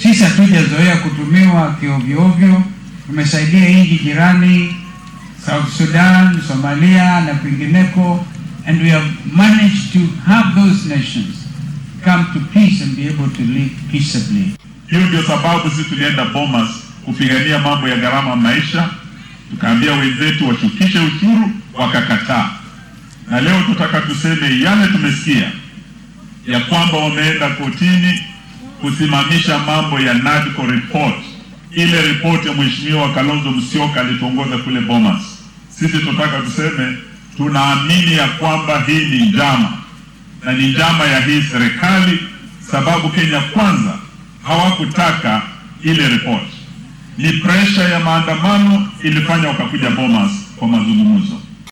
Sisi hatujazoea kutumiwa kiovyoovyo. Tumesaidia nchi jirani South Sudan, Somalia na kwingineko, and we have managed to have those nations come to peace and be able to live peaceably. Hiyo ndio sababu sisi tulienda Bomas kupigania mambo ya gharama maisha, tukaambia wenzetu washukishe ushuru, wakakataa. Na leo tutaka tuseme yale tumesikia ya kwamba wameenda kotini kusimamisha mambo ya NADCO report, ile ripoti ya mheshimiwa Kalonzo Musyoka alituongoza kule Bomas. Sisi tunataka tuseme tunaamini ya kwamba hii ni njama na ni njama ya hii serikali, sababu Kenya Kwanza hawakutaka ile report. Ni presha ya maandamano ilifanya wakakuja Bomas kwa mazungumzo.